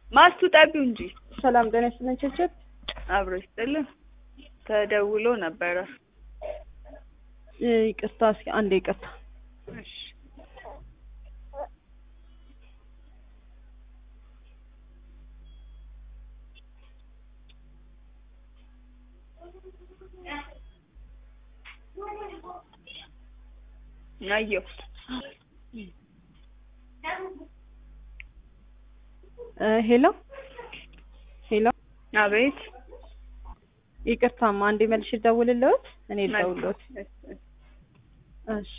ማስቱ ጠቢው እንጂ ሰላም ጤና ይስጥልኝ ችብችብ አብሮ ይስጥልን። ተደውሎ ነበረ። እ፣ ይቅርታ እስኪ አንዴ ይቅርታ እሺ አየሁ። እ፣ ሄሎ ሄሎ አቤት ይቅርታማ አንዴ መልሼ ልደውልልዎት እኔ ልደውልልዎት እሺ፣ እሺ። እሺ